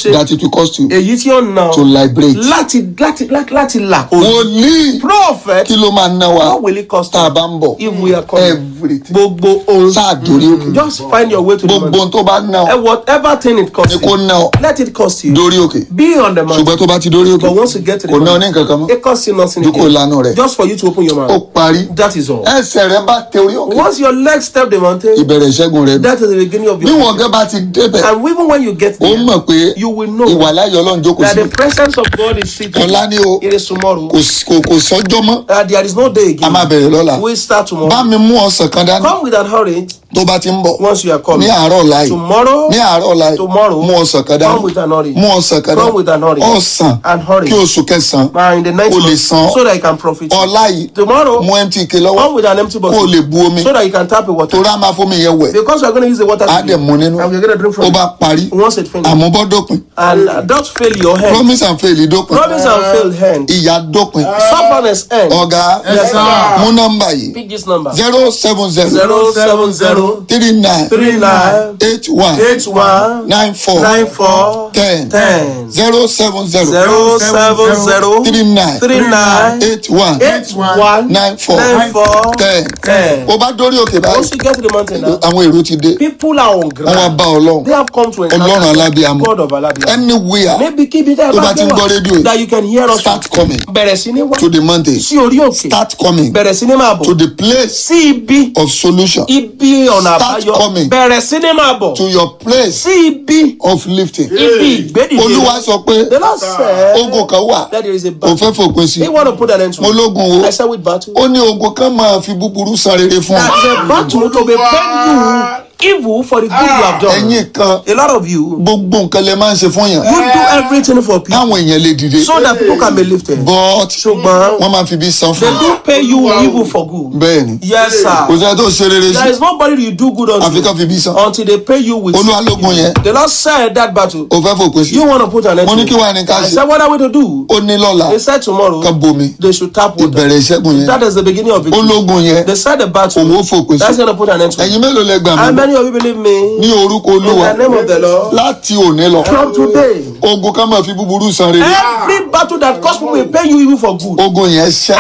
ṣe that it will cost you èyí tí ó na to liberate. láti láti láti láti là kó wòlíì prophet kí ló máa ná wa what will it cost tá a you bá ń bọ̀ if we are coming everything gbogbo ohun sáà dórí òkè just find your way to the gbogbo mountain ohun tó bá ná ọ and whatever thing it costs ni kó you ná ọ let it cost you dórí òkè be on the mountain ṣùgbọ́n tó bá ti dórí òkè but once you get to the kò ná ọ mountain ní nǹkan kan mọ́ it costs you nothing ju kó again lanu rẹ̀ just for you to open your ó mouth parí that is all ẹsẹ̀ rẹ bá tẹ orí òkè once your legs step the mountain ìbẹ̀rẹ̀ ìṣẹ́gun rẹ nù. that is the beginning of bí your wọn gẹ́ bá ti débẹ̀ and even when you get ó there mọ̀ pé you will know ìwà láyọ̀ ọlọ́run jókòó that sí the presence of God is sitting ọ̀la ni o it is tomorrow kò sí- kò kò sọ́jọ́ mọ́ uh, there is no day a máa again bẹ̀rẹ̀ lọ́la we start bá tomorrow mi mú ọsàn kan dání come with an orange tó bá ti ń bọ̀ once you are ní coming àárọ̀ láì tomorrow ní àárọ̀ láì Tomorrow, mú ọsàn kan dání come with an orange mú ọsàn kan come with dání an orange ọsàn and orange kí oṣù kẹsàn-án uh, in the next O lè month san. so that you can profit ọ̀la yìí tomorrow mú mtk lọ́wọ́ come with an empty kó o bottle lè bu omi so that you can tap the water torí a máa fómi yẹn wẹ̀ because we are going to use the water á today dẹ̀ mú nínú and we are going to drink ó from bá it parí once it finish àmúbọ́dópin and uh, don't fail your hand promise and fail dópin promise and fail hand ìyá dópin stubbornness end ọ̀gá Yes, sir. mú nọ́mbà yìí pick this number zero seven zero zero seven zero three nine three nine eight one eight one nine four nine four ten ten zero seven zero zero seven zero three nine three nine eight one eight one nine four nine four ten ten. o bá dórí òkè báyìí Once you get to the mountain now, àwọn èrò ti dé people are on wọn wá ground. bá ọlọ́run They have come to ọlọ́run encounter alábíàmọ God of Alabia. anywhere Maybe keep it there. tó bá ti ń gbọ́ rédíò That you can hear us. start coming Bẹ̀rẹ̀ sí ní wá to the mountain sí orí òkè. start coming Bẹ̀rẹ̀ sí ní máa to bọ̀. the place Sí ibi of solution ibi ọ̀nà Start àbáyọ. coming. Bẹ̀rẹ̀ sí ní máa bọ̀. to your place Sí ibi of lifting ibi ìgbédìde. olúwa sọ pé The Lord said ogun kan wà that there is a kò battle. fẹ́ fòpin sí He want to put an end to mo it. lógun o I said with battle. ó ní ogun kan máa fi búburú san rere fún That is a battle to be paying you evil for the good you have done. ẹ̀yin kan A lot of you, gbogbo nǹkan lè máa ń ṣe fún yàn you do everything for people káwọn èèyàn lè dìde so that people can be lifted. but Ṣùgbọ́n wọ́n máa fi bí san they fún do pay you evil for good. bẹ́ẹ̀ ni Yes, kò sir. sẹ́ni tó ṣe rere There sí is nobody you do good àfi ká unto fi bí san until they pay you with. olúwa lógun yẹn The Lord said that battle. ò fẹ́ fòpin sí You want to put an end mo ní to kí it. wàá ní ká I ṣe said, what are we to do? ó ní lọ́la They said tomorrow ká bomi they should tap water. ìbẹ̀rẹ̀ ìṣẹ́gun yẹn That is the beginning of it. ológun yẹn They said the òun ó battle. fòpin sí That's going to put an end to it. ẹ̀yin mélòó lẹ gbà How mí many of you believe me? ní orúkọ In olúwa the name of the Lord. láti òní lọ From today. ogun kan máa fi búburú san rere Every battle that cause people will pay you evil for good. ogun yẹn ṣẹ́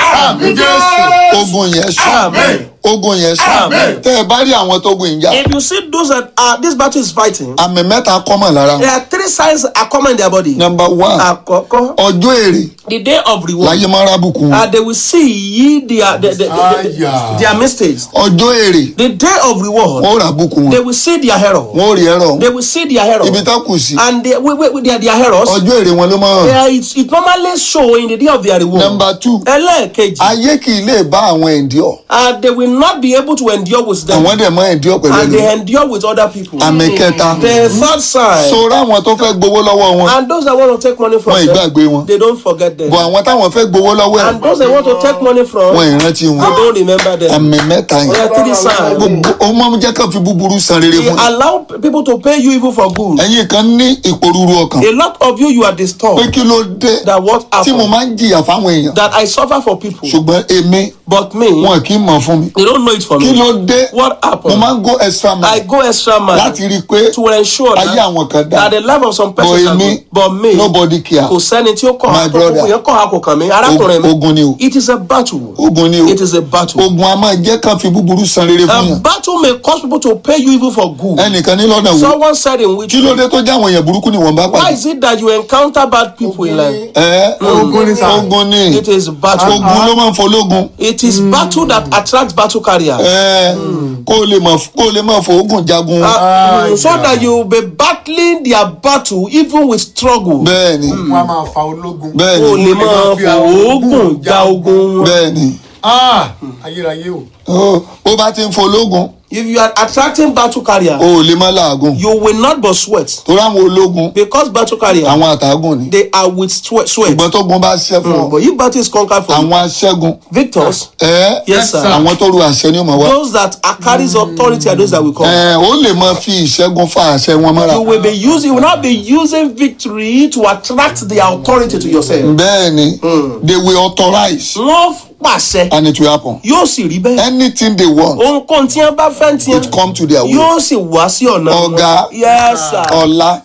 ogun yẹn ṣẹ́ Amen. ogun yẹn ṣẹ́ Amen. tẹ́ ẹ bá rí àwọn tó gun ìjà If you see those that are this battle is fighting, àmì mẹ́ta kọ́mọ̀ lára there are three signs are common in their body. number one Àkọ́kọ́, ọjọ́ èrè the day of reward. láyé máa rábùkù wọn Uh, they will see ye their, their, their, their, Aya. their mistakes. ọjọ́ èrè The day of reward, wọn ò rábùkù they wọn will see their error. wọn ò rí ẹ̀rọ They will see their error. ibi tá kù sí And they, wait, wait, wait, their, their errors, ọjọ́ èrè wọn ló máa hàn they, it, it normally show in the day of their reward. number two Ẹlẹ́ẹ̀kejì, ayé kì í lè bá àwọn ẹ̀ǹdíọ̀ uh, they will not be able to endure with them. àwọn dẹ̀ mọ́ ẹ̀ǹdíọ̀ pẹ̀lú And ẹ̀lú they endure with other people. àmì kẹta The third sign, sọ̀rọ̀ àwọn tó fẹ́ gbowó lọ́wọ́ wọn and those that want to take money wọn from them, ìgbàgbé wọn they don't forget them. bọ̀ àwọn táwọn fẹ́ gbowó lọ́wọ́ ẹ̀ And those that want to take money from, wọn they ìrántí wọn don't remember them. àmì mẹ́ta There yẹn are three signs. gbogbo ó máa ń jẹ́ ká fi búburú san rere They fún yín allow people to pay you evil for good. ẹ̀yin kan ní ìpòrúru ọkàn A lot of you, you are pé disturbed kí ló dé that what tí mo happened, máa ń jìyà fáwọn èèyàn that I suffer for people, ṣùgbọ́n èmi but me, wọn kì í mọ̀ fún mi they don't know it for kí me. ló dé What mo happened? máa ń go extra I mile go extra mile láti rí i pé to ensure ayé that, àwọn kan dá that the life of some But persons are èmi, good. But me, nobody care kò sẹ́ni tí ó kọ̀ My ha tó brother. kókò yẹn kọ̀ ha kò kàn mí arákùnrin mi. ogun ni o It is a battle. ogun ni o It is a battle. ogun a máa jẹ́ ká fi búburú san rere fún A yàn battle may cause people to pay you evil for good. ẹnìkan ní lọ́nà wo Someone said in which kí ló dé tó jẹ́ àwọn èèyàn burúkú ni wọ́n bá why pàdé is it that you encounter bad people in life? ẹ Ogun ni sá. ogun ni It is battle. ogun ló máa ń fológun It is battle that attracts battle carriers. ẹ kó o lè mọ̀ kó o lè mọ̀ fòógùn jagun Uh, Ah, so yeah. that you will be battling their battle even with struggle. bẹ́ẹ̀ ni wọn a máa fa ológun. bẹ́ẹ̀ o ni lè máa fòógùn ja ogun wọn. bẹ́ẹ̀ ni Ah, ayérayé o. ó ó bá ti ń fológun If you are attracting battle carrier, o ò lè má làágùn you will not but sweat torí àwọn ológun because battle carrier àwọn àtàgùn ni they are with sweat. sweat. ìgbọ́n tó gun bá ṣẹ́ fún ọ But if battle is conquered for you, àwọn aṣẹ́gun victors, ẹ yes sir. àwọn tó ru àṣẹ ni ó máa wá Those that are carries authority are those that will come. ẹ ó lè máa fi ìṣẹ́gun fa àṣẹ wọn mọ́ra You will be using, you will not be using victory to attract their authority to yourself. bẹ́ẹ̀ ni they will authorize Wọ́n pàṣẹ, and it will happen yóò sì rí bẹ́ẹ̀. anything they want Ohunkóhun tí wọ́n bá fẹ́ tí it come to their way yóò sì wá sí ọ̀nà wọn. Ọ̀gá. Yes sir. ọ̀la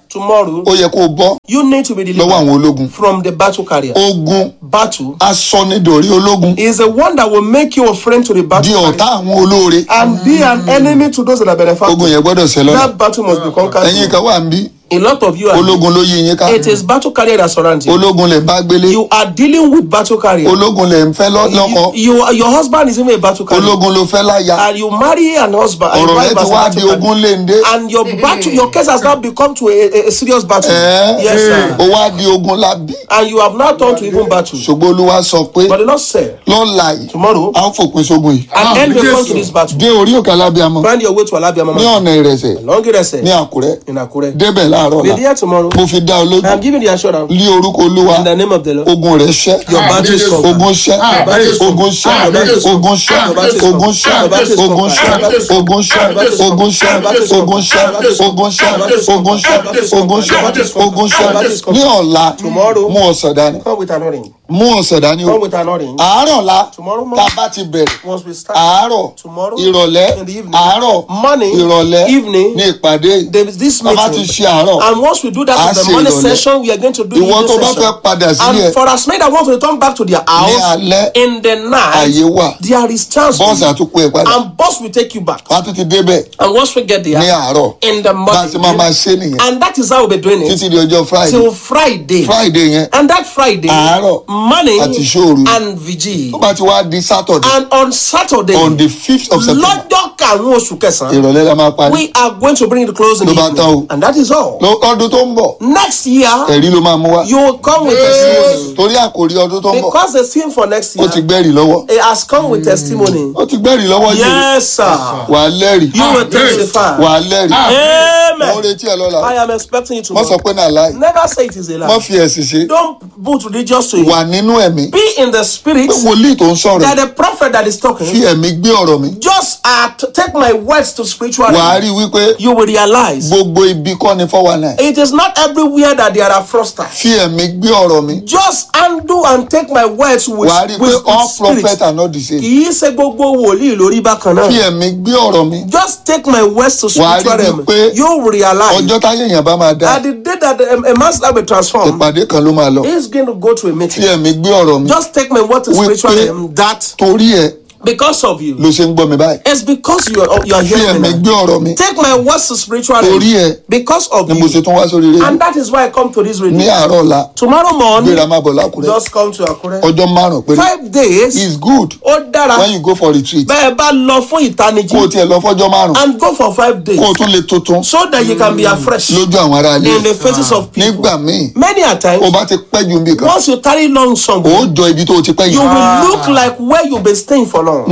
tomorrow ó yẹ kó o bọ́ you need to be lọ́wọ́ delivered àwọn ológun from the battle carrier. ogun Battle asọ́nidòrí ológun is the one that will make you a friend to the di battle ọ̀tá carrier àwọn olóore and be an enemy to those that are ogun benefactors. yẹn gbọ́dọ̀ ṣẹ lọ́la That battle must be conquered. ẹ̀yin kan wà ń bí A lot of you are. ológun ló yí yín ká It is battle carrier that surrounds you. ológun lè bá gbélé You are dealing with battle carrier. ológun lè ń fẹ́ lọ́- lọ́kọ You, you, your husband is even a battle carrier. ológun ló fẹ́ láya And you marry an husband. and ọ̀rọ̀ your rẹ wife ti as a wá battle di carrier. ogun léńdé And your battle, your case has now become to a, a, a serious battle. ẹ̀ Yes, sir. ó wá di ogun lábí And you have now turned to even battle. ṣùgbọ́n olúwa sọ pé But the Lord said, lọ́la yìí tomorrow, a ó fòpin sógun yìí an end will come Yes, to this battle. dé orí òkè alábíàmọ Find your way to Alabama. ní ọ̀nà ìrẹsẹ̀ Long ní Irese àkúrẹ́ in Akure. débẹ̀ láàárọ̀ Be la there tomorrow. mo fi dá ọ lójú I am giving the assurance lé orúkọ olúwa in the name of the Lord. ogun rẹ ṣẹ́ Your battle is covered. ogun ṣẹ́ Àmín. ogun ṣẹ́ Àmín. ogun ṣẹ́ Àmín. ogun ṣẹ́ Àmín. ogun ṣẹ́ Àmín. ogun ṣẹ́ Àmín. ogun ṣẹ́ Àmín. ogun ṣẹ́ Àmín. ogun ṣẹ́ Àmín. ogun ṣẹ́ Àmín. ogun ṣẹ́ Àmín. ogun ṣẹ́ Àmín. ní ọ̀la Tomorrow. mú ọ̀sán dání Come with an orange. mú ọ̀sán dání o Come with an orange. àárọ̀ la Tomorrow tá morning. a bá ti bẹ̀rẹ̀ Once we start. àárọ̀ Tomorrow. ìrọ̀lẹ́ In the evening. àárọ̀ Morning. ìrọ̀lẹ́ Evening. ní ìpàdé yìí There is this tá a bá ti meeting. ṣe àárọ̀ And once we do that A in the ṣe morning ìrọ̀lẹ́. session, we are going to do ìwọ the tó bá evening fẹ́ session. padà sílé And for as many that want to return back to their ní house alẹ́ in the night, àyè wà there is chance for bọ́ọ̀sì you. àtúkù ẹ̀ padà and boss will take you back. wá tún ti débẹ̀ And once we get ní there, àárọ̀ in the bá a ti máa máa morning, ṣe nìyẹn and that is how we'll be doing it títí di ọjọ́ friday till Friday. friday yẹn And that Friday, Àárọ̀ morning àti ìṣòru. and vigil. tó bá ti wá di saturday And on Saturday, on the fifth of september lọ́jọ́ karùn-ún oṣù kẹsàn-án, ìrọ̀lẹ́ la máa parí we are going to bring it close in the Ló bá evening. tán o. And that is all. Lọ- ọdún tó ń bọ̀ Next year, ẹ̀rí ló máa mú wá you will come with testimony. torí àkòrí ọdún tó ń bọ̀ Because the theme for next ó ti year gbẹ́rì lọ́wọ́ it has come with testimony. ó ti gbẹ́rì lọ́wọ́ yìí Yes, sir. wà á lẹ́rìí You will Amen. testify. wà á lẹ́rìí mo ń Amen. retí ẹ lọ́la I am expecting you wọ́n sọ tomorrow. pé náà láì Never say it is a wọ́n lie. fi ẹ̀sìn ṣe Don't put religious to it. wà nínú ẹ̀mí Be in the spirit pé wòlíì tó ń sọ̀rọ̀ that the prophet that is fi talking ẹ̀mí gbé ọ̀rọ̀ mi just uh, t- take my words to spiritual wà á realm. rí i wípé You will realize gbogbo ibi kọ́ ni fọ́wọ́ náà it is not everywhere that there are fraudsters. fi ẹ̀mí gbé ọ̀rọ̀ mi Just undo and take my words with, wà á rí i pé with, all with spirit. prophets are not the same Kì í ṣe gbogbo wòlíì lórí bákan fi náà. ẹ̀mí gbé ọ̀rọ̀ mi Just take my words to Wà á rí spiritual realm. wípé You will realize ọjọ́ táyé èèyàn bá máa dá that the day that a, a man's life will transform, ìpàdé kan ló máa lọ he is going to go to a fi meeting. ẹ̀mí gbé ọ̀rọ̀ mi Just take my word to Wípé- spiritual realm that torí ẹ because of you, ló ṣe ń gbọ́ mi báyìí it's because you are, you are fi hearing ẹ̀mí me. gbé now. ọ̀rọ̀ mi Take my words to spiritual realm torí ẹ because of ni mo ṣe you. tún wá sórí rédíò And that is why I come to this ní radio. àárọ̀ ọ̀la Tomorrow morning, gbéra máa bọ̀ lákùrẹ́ just come to Akure. ọjọ́ márùn-ún péré Five days, is good ó dára when you go for retreat bẹ́ẹ̀ bá lọ fún kó o ìtanijí tiẹ̀ lọ fọ́jọ́ márùn-ún and go for five days kó o tún lè tuntun so that you can be afresh lójú àwọn ará ilé in the faces of people. nígbà míì Many a o times, bá ti pẹ́ ju nbí kan once you tarry long o somewhere, jọ ibi tó o ti pẹ́ you yìí will look like where you been staying for long.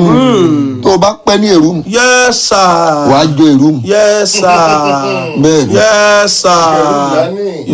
tó o bá pẹ́ ní èrú mu Yes, sir. wà á jọ èrú mu Yes, sir. bẹ́ẹ̀ ni Yes, sir.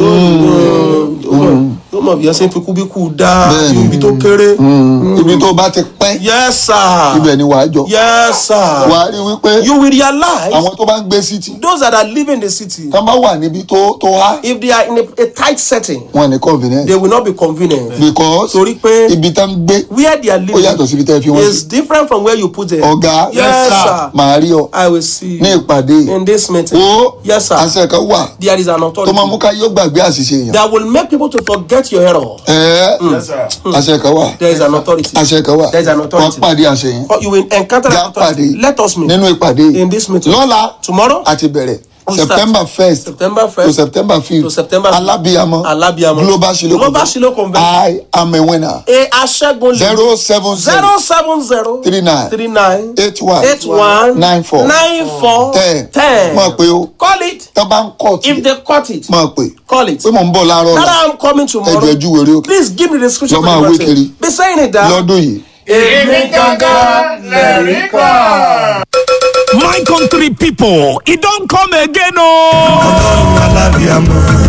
Yóò yóò mọ̀ bí ẹ ṣe ń fi kúbíkú dá Bẹ́ẹ̀ni. ibi tó kéré. ibi tó o bá ti pẹ́ Yes, sir. ibẹ̀ ni wà á jọ Yes, sir. wà á rí wípé You will realize àwọn tó bá ń gbé city those that are living in the city, tá bá wà níbi tó tó há if they are in a, a tight setting, wọn ní convenience they will not be convenient. because Torí pé ibi tá ń gbé where they are ó yàtọ̀ living síbi tẹ́ fi wọ́n is sí different from where you put them. ọ̀gá Yes, sir. màá rí ọ I will see ní you ìpàdé in this meeting. ó Yes, sir. àṣẹ kan wà There is an tó máa mú authority ká yóò gbàgbé àṣìṣe èèyàn that will make people to forget your error. ẹ àṣẹ kan wà There is an authority. àṣẹ kan wà There is an wọ́n authority. pàdé àṣẹ yẹn Or You will encounter Já an authority. pàdé Let us meet nínú ìpàdé in this meeting. lọ́la Tomorrow, àti bẹ̀rẹ̀ We start. september first September to 1st september fifth to September alábíyamọ Alábíamọ. global shilo Global Shiloh Convention. i am a winner A aṣẹ́gun lè zero seven zero zero seven zero three nine three nine eight one eight one nine four nine four ten ten. mọ̀ pé o Call it tó bá ń kọ̀ tí if they cut it. mọ̀ pé Call it. pé mò ń bọ̀ láàárọ̀ That ọ̀la I'm coming ẹjọ́ tomorrow. ojú wèrè òkè Please give me the scripture. Lọ for máa the wé verse. kiri. Be saying it down. lọ́dún yìí èmi gangan lẹ̀rí kan. my country pipo e don come again ooo. ọlọ́run alábíàmọ́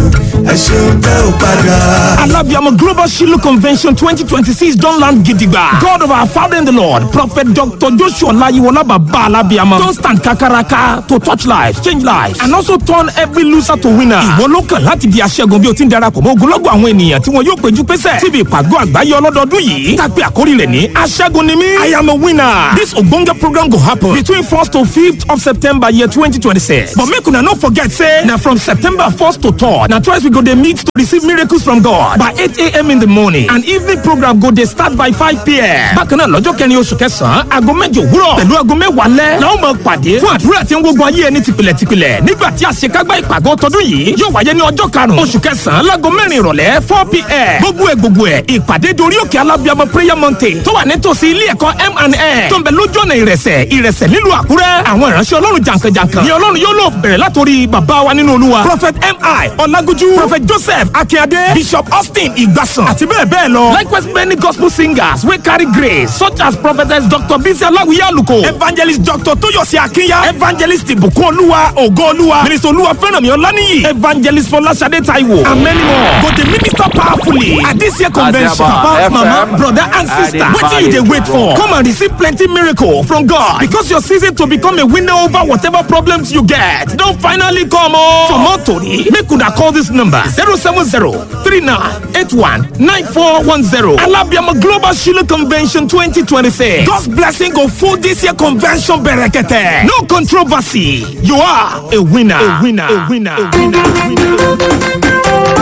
ẹ ṣeun tẹ́ ò padà. Alabiamo Global Shiloh Convention 2026 don land gidigba. God of our Father in the Lord, Prophet Dr. Joshua Layiwola Baba Alabiamo don stand kakaraka to touch lives, change lives, and also turn every loser to winner. Ìwọ ló kàn láti di aṣẹ́gun bí o ti ń darapọ̀ mọ́ ogunlọ́gọ̀ àwọn ènìyàn tí wọn yóò péjú pésẹ̀ síbi ìpàgọ́ àgbáyé ọlọ́dọọdún yìí. Tàpé àkórí rẹ̀ ní aṣẹ́gun ni mí. I am a winner. This ogbonge program go happen between 1st to 5th of September year 2026. But make una no forget say na from September 1st to 3rd na twice we go dey meet to receive miracles from God by 8 a.m. in the morning and evening program go dey start by 5 p.m. Bákan náà lọ́jọ́ kẹrin oṣù kẹsàn-án aago mẹ́jọ òwúrọ̀ pẹ̀lú aago mẹ́wàá lẹ́ la ó máa pàdé fún àdúrà tí ń gbógun ayé ẹni tìpìlẹ̀ tìpìlẹ̀ nígbà tí àṣekágbá ìpàgọ́ tọdún yìí yóò wáyé ní ọjọ́ karùn-ún oṣù kẹsàn-án láago mẹ́rin ìrọ̀lẹ́ 4 p.m. gbogbo ẹ̀ gbogbo ẹ̀ ìpàdé dorí òkè alábíàmọ prayer mountain tó wà nítòsí ilé ẹ̀kọ́ M&A tó ń bẹ lójú ọ̀nà ìrẹsẹ̀ ìrẹsẹ̀ nílùú àkúrẹ́ àwọn ìránṣẹ́ ọlọ́run jàǹkànjàǹkàn ni ọlọ́run yóò lò bẹ̀rẹ̀ látòrí bàbá wa nínú olúwa prophet mi ọlágúnjú prophet joseph akínyadé bishop austin ìgbàsàn àti bẹ́ẹ̀ bẹ́ẹ̀ lọ likewise many gospel singers wey carry grace such as prophetess dr bisi aláwìyé àlùkò evangelist dr tóyọ̀sí akínyà evangelist ìbùkún olúwa ògo olúwa minister olúwa fẹ́ràn mi ọláníyì evangelist fọláṣadé taiwo and many more go dey minister powerfully at this year convention papa mama brother and sister wetin you dey wait for come and receive plenty miracle from god because your season to become a winner over whatever problems you get don finally come o. for more tori make una call this number zero seven zero three nine eight one nine four one zero alabiama global shiloh convention twenty twenty six god's blessing go full this year convention berekete no controversy you are a winner a winner a winner a winner. A winner.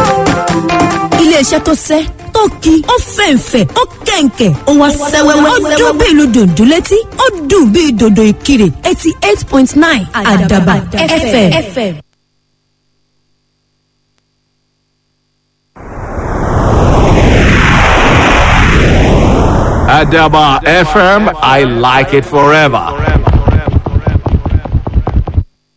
iléeṣẹ́ tó sẹ́ tó ki ó fẹ̀ǹfẹ̀ ó kẹ̀ǹkẹ̀ ó wá sẹ́wẹ́wẹ́ ó dún bí ìlú dòdò létí ó dùn bí dòdò ìkirè eighty eight point nine àdàbà fm. Adaba FM, I like it forever.